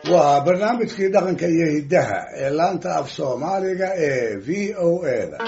waa barnaamijkii dhaqanka iyo hiddaha ee laanta af soomaaliga ee v o a da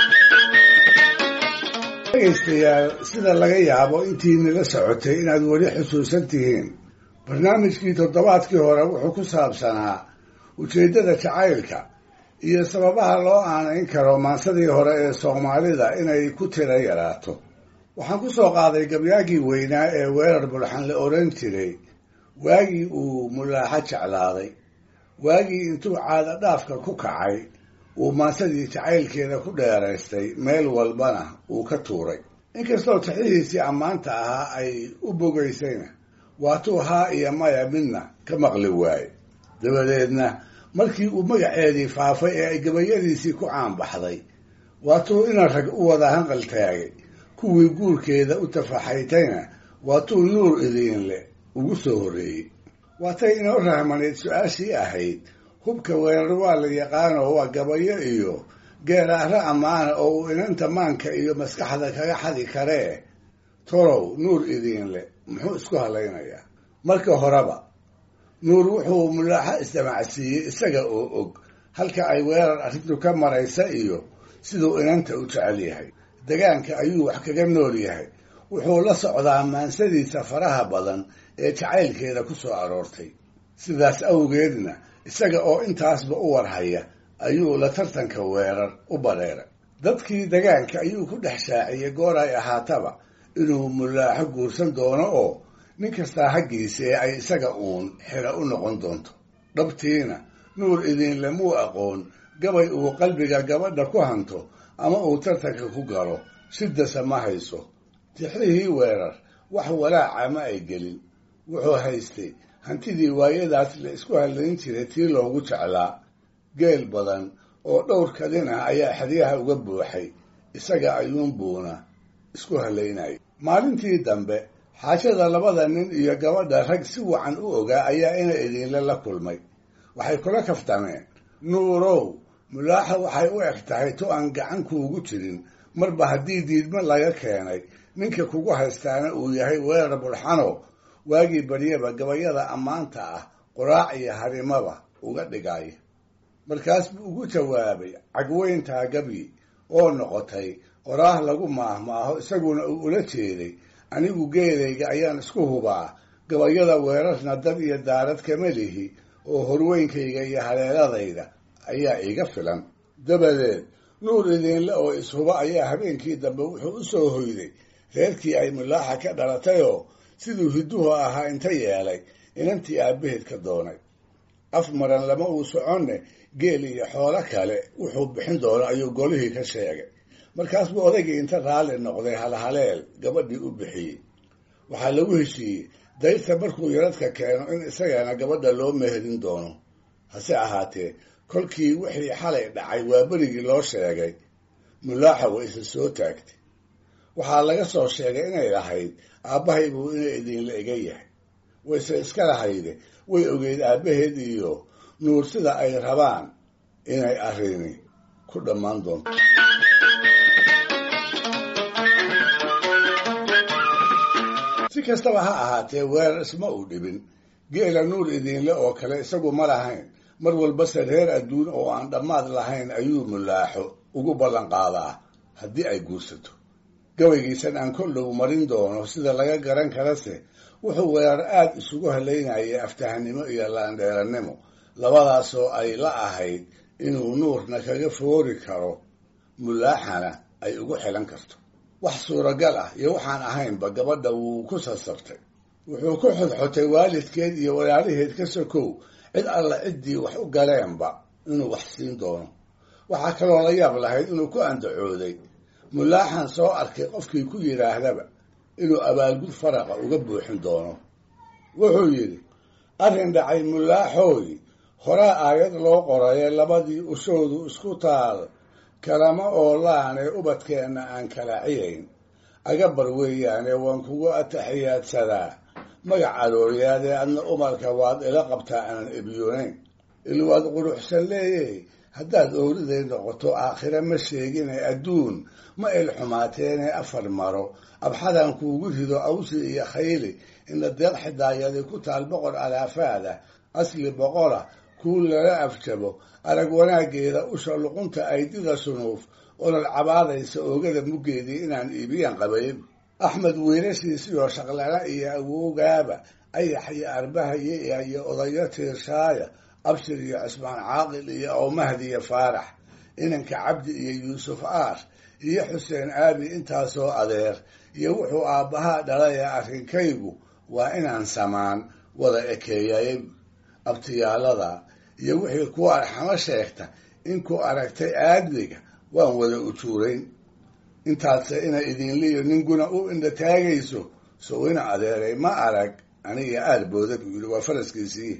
dhegaystayaal sida laga yaabo intii nila socotay inaad weli xusuusan tihiin barnaamijkii toddobaadkii hore wuxuu ku saabsanaa ujeeddada jacaylka iyo sababaha loo aanayn karo maansadii hore ee soomaalida inay ku tira yaraato waxaan ku soo qaaday gabyaagii weynaa ee weerar bulxan la odhan jiray waagii uu mulaaxo jeclaaday waagii intuu caada dhaafka ku kacay uu maansadii jacaylkeeda ku dheeraystay meel walbana uu ka tuuray inkastoo taxihiisii ammaanta ahaa ay u bogaysayna waatuu haa iyo maya midna ka maqli waaye dabadeedna markii uu magaceedii faafay ee ay gabayadiisii ku caanbaxday waatuu ina rag u wada hanqal taagay kuwii guurkeeda u tafaxaytayna waatuu nuur idiin leh ugu soo horreeyey waatay inoo rahmaneyd su-aashii ahayd hubka weerar waa la yaqaanoo waa gabayo iyo geeraahro ammaana oo uu inanta maanka iyo maskaxda kaga xadi karee torow nuur idiin leh muxuu isku hadlaynayaa marka horeba nuur wuxuu mulaaxo isdamacsiiyey isaga oo og halka ay weerar arrintu ka maraysa iyo siduu inanta u jecel yahay degaanka ayuu wax kaga nool yahay wuxuu la socdaa maansadiisa faraha badan ee jacaylkeeda ku soo aroortay sidaas awgeedna isaga oo intaasba u warhaya ayuu la tartanka weerar u badheeray dadkii degaanka ayuu ku dhex shaaciyey goor ay ahaataba inuu mulaaxo guursan doono oo nin kastaa haggiisa ee ay isaga uun xira u noqon doonto dhabtiina nuur idiinle muu aqoon gabay uu qalbiga gabadha ku hanto ama uu tartanka ku galo sidasa ma hayso tixrihii weerar wax walaaca ma ay gelin wuxuu haystay hantidii waayadaas la isku hadlayn jiray tii loogu jeclaa geel badan oo dhowr kadin ah ayaa xeryaha uga buuxay isaga ayuunbuuna isku hadlaynaya maalintii dambe xaajada labada nin iyo gabadha rag si wacan u ogaa ayaa ina idiinle la kulmay waxay kula kaftameen nuurow mulaaxa waxay u eg tahay tu aan gacan kuugu jirin marba haddii diidmo laga keenay ninka kugu haystaana uu yahay weerar bulxano waagii baryaba gabayada ammaanta ah qoraac iyo harimaba uga dhigaya markaas buu ugu jawaabay cagweyntaa gabyi oo noqotay qoraah lagu maahmaaho isaguna uu ula jeeday anigu geelayga ayaan isku hubaa gabayada weerarna dad iyo daarad kama lihi oo horweynkayga iyo haleeladayda ayaa iiga filan dabadeed nuur idiinle oo ishuba ayaa habeenkii dambe wuxuu u soo hoyday reerkii ay mulaaxa ka dhalatayoo siduu hidduhu ahaa inta yeelay inantii aabbaheed ka doonay af maran lama uu soconne geel iyo xoolo kale wuxuu bixin doono ayuu golihii ka sheegay markaas buu odaygii inta raalli noqday halhaleel gabadhii u bixiyey waxaa lagu heshiiyey dayrta markuu yaradka keeno in isagana gabadha loo meherin doono hase ahaatee kolkii wixii xalay dhacay waa berigii loo sheegay mulaaxa way isa soo taagtay waxaa laga soo sheegay inay lahayd aabbahay buu ina idiinla iga yahay wayse iska lahayde way ogeyd aabbaheed iyo nuur sida ay rabaan inay arrini ku dhammaan doonto si kastaba ha ahaatee weerar isma uu dhibin geela nuur idiinle oo kale isagu ma lahayn mar walbase reer adduun oo aan dhammaad lahayn ayuu mulaaxo ugu ballan qaadaa haddii ay guursato gabaygiisan aan kollow marin doono sida laga garan karase wuxuu weerar aada isugu halaynayay aftahanimo iyo laandheerannimo labadaasoo ay la ahayd inuu nuurna kaga foori karo mulaaxana ay ugu xilan karto wax suuragal ah iyo waxaan ahaynba gabadha wuu ku sasabtay wuxuu ku xodxotay waalidkeed iyo walaalaheed ka sokow cid alla ciddii wax u galeenba inuu wax siin doono waxaa kaloo la yaab lahayd inuu ku andacooday mulaaxan soo arkay qofkii ku yidhaahdaba inuu abaalgud faraqa uga buuxin doono wuxuu yidhi arrin dhacay mulaaxooy horaa aayad loo qoraye labadii ushoodu isku taal kalama oolaane ubadkeenna aan kala ciyayn agabar weeyaane waan kugu ataxiyaadsadaa magac arooryaadee adna umarka waad ila qabtaa aanan ebyoonayn ilwaad quruxsan leeyey haddaad ooriday noqoto aakhire ma sheegine adduun ma el xumaateene afar maro abxadan kuugu rido awsi iyo khayli ina deeq xidaayadi ku taal boqor alaafaada asli boqola kuu lala afjabo arag wanaaggeeda usha luqunta aydida sunuuf olol cabaadaysa oogada muggeedii inaan iibiyaan qabayn axmed wiilashiisiyo shaqlala iyo awowgaaba ayax iyo arbahaye iyo odayo tiirshaaya abshir iyo cismaan caaqil iyo awmahdi iyo faarax inanka cabdi iyo yuusuf aar iyo xuseen aabi intaasoo adeer iyo wuxuu aabbahaa dhalaya arrinkaygu waa inaan samaan wada ekeeyay abtiyaalada iyo wixii ku arxamo sheegta inkuu aragtay aadmiga waan wada ujuurayn intaadse ina idinliyo ninguna u indha taagayso sow ina adeeray ma arag aniga aad booda buu yidhi waa faraskiisii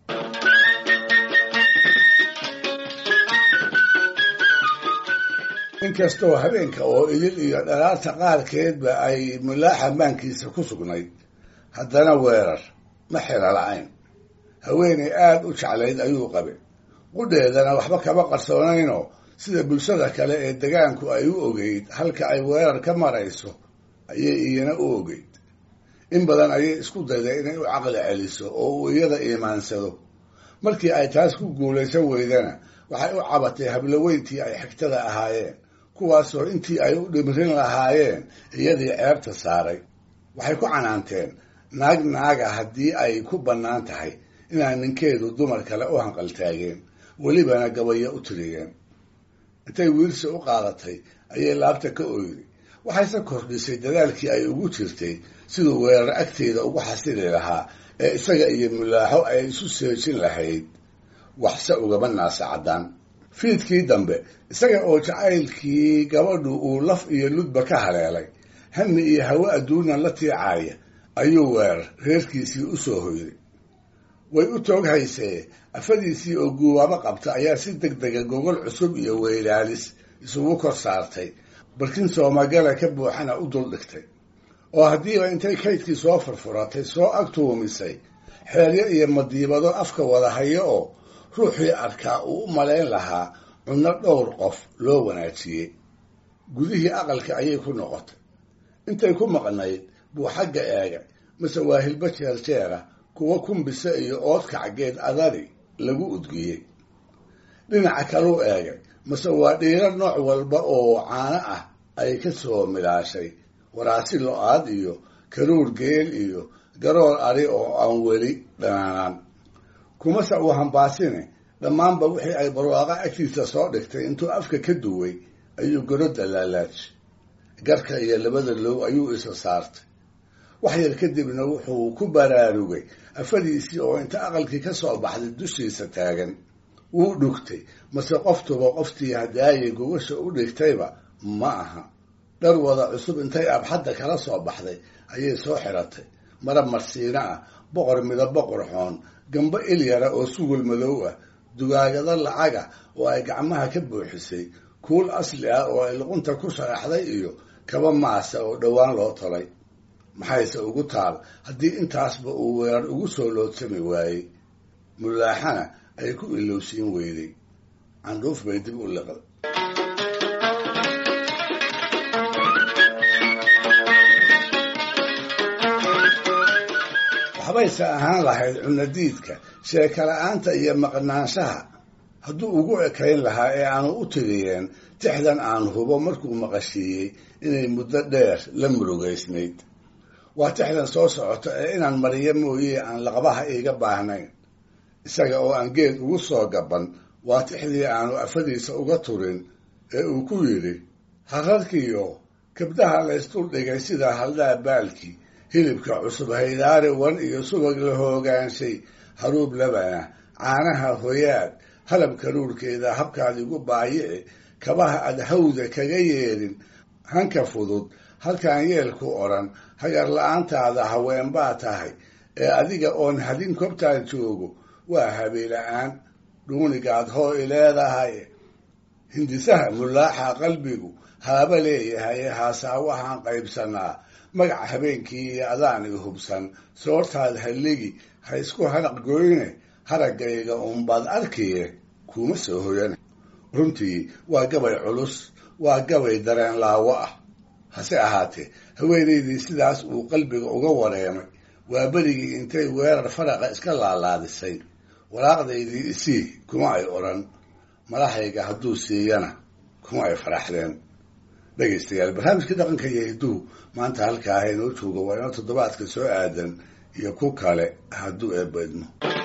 inkastoo habeenka oo idil iyo dhalaarta qaarkeedba ay mulaaxa maankiisa ku sugnayd haddana weerar ma xira la-ayn haweenay aada u jeclayd ayuu qabay qudheedana waxba kama qarsoonaynoo sida bulshada kale ee degaanku ay u ogeyd halka ay weerar ka marayso ayay iyana u ogeyd in badan ayay isku dayday inay u caqli celiso oo uu iyada iimaansado markii ay taas ku guulaysan weydana waxay u cabatay habloweyntii ay xigtada ahaayeen kuwaasoo intii ay u dhimrin lahaayeen iyadii ceebta saaray waxay ku canaanteen naag naaga haddii ay ku bannaan tahay inaan ninkeedu dumar kale u hanqaltaageen welibana gabayo u tiriyeen intay wiilsi u qaadatay ayay laabta ka oyday waxayse kordhisay dadaalkii ay ugu jirtay siduu weerar agteeda ugu xasili lahaa ee isaga iyo mulaaxo ay isu seejin lahayd waxse ugaba naasa caddaan fiidkii dambe isaga oo jacaylkii gabadhu uu laf iyo ludba ka haleelay hami iyo hawe adduunan la tiicaaya ayuu weerar reerkiisii u soo hoyday way u toog haysee afadiisii oo guubaabo qabta ayaa si deg dega gogol cusub iyo weylaalis isugu kor saartay barkin soomagala ka buuxana u dul dhigtay oo haddiiba intay kaydkii soo furfuratay soo ag tuumisay xeelyo iyo madiibado afka wada hayo oo ruuxii arkaa uu u malayn lahaa cunno dhowr qof loo wanaajiyey gudihii aqalka ayay ku noqotay intay ku maqnayd buu xagga eegay mase waa hilbo jeerjeera kuwa kumbise iyo oodkacgeed adari lagu udgiyey dhinaca kaluu eegay mase waa dhiiro nooc walba oo caano ah ay ka soo milaashay waraasi lo-aad iyo karuur geel iyo garoor ari oo aan weli dhanaanaan kumase uu hambaasine dhammaanba wixii ay barwaaqo agtiisa soo dhigtay intuu afka ka duway ayuu garodda laalaaj garka iyo labada low ayuu isa saartay wax yar kadibna wuxuu ku baraarugay afadiisii oo inta aqalkii ka soo baxday dushiisa taagan wuu dhugtay mase qoftuba qoftii hadaayay gogasha u dhigtayba ma aha dhar wada cusub intay abxadda kala soo baxday ayay soo xiratay marab marsiino ah boqor midabo qurxoon gambo ilyara oo sugul madow ah dugaagado lacaga oo ay gacmaha ka buuxisay kuul asli ah oo ay luqunta ku sharaxday iyo kaba maasa oo dhowaan loo tolay maxayse ugu taal haddii intaasba uu weerar ugu soo loodsami waayey mulaaxana ay ku ilowsiin weyday candhuuf bay dib u liqday waxbayse ahaan lahayd cunadiidka sheekala-aanta iyo maqnaanshaha hadduu ugu ekayn lahaa ee aanu u tiriyeen tixdan aan hubo markuu maqashiiyey inay muddo dheer la murugaysnayd waa tixdan soo socota ee inaan mariyo mooye aan laqbaha iiga baahnayn isaga oo aan geed ugu soo gaban waa tixdii aanu afadiisa uga turin ee uu ku yidhi hararkiyo kabdaha laysdul dhigay sida haldhaa baalkii hilibka cusub haydaari wan iyo subag la hoogaanshay haruub labana caanaha hoyaad halab karuurkeeda habkaad igu baayici kabaha aad hawda kaga yeedhin hanka fudud halkaan yeelku odhan hagar la-aantaada haween baa tahay ee adiga oon hadin kobtaan joogo waa habeela-aan dhuunigaad hoo i leedahay hindisaha mulaaxa qalbigu haaba leeyahay haasaa waxaan qaybsanaa magac habeenkii iyo adaan i hubsan soortaad halligi ha isku hanaq goyne haraggayga uunbaad arkiye kuma soo hoyane runtii waa gabay culus waa gabay dareen laawo ah hase ahaatee haweenaydii sidaas uu qalbiga uga wareemay waa berigii intay weerar faraqa iska laalaadisay walaaqdaydii isii kuma ay odhan malahayga hadduu siiyana kuma ay faraxdeen dhegaystayaal barnaamijkii dhaqanka iyo hidduu maanta halkaa ha inoo joogo waa inoo toddobaadka soo aadan iyo ku kale hadduu eebbaydmo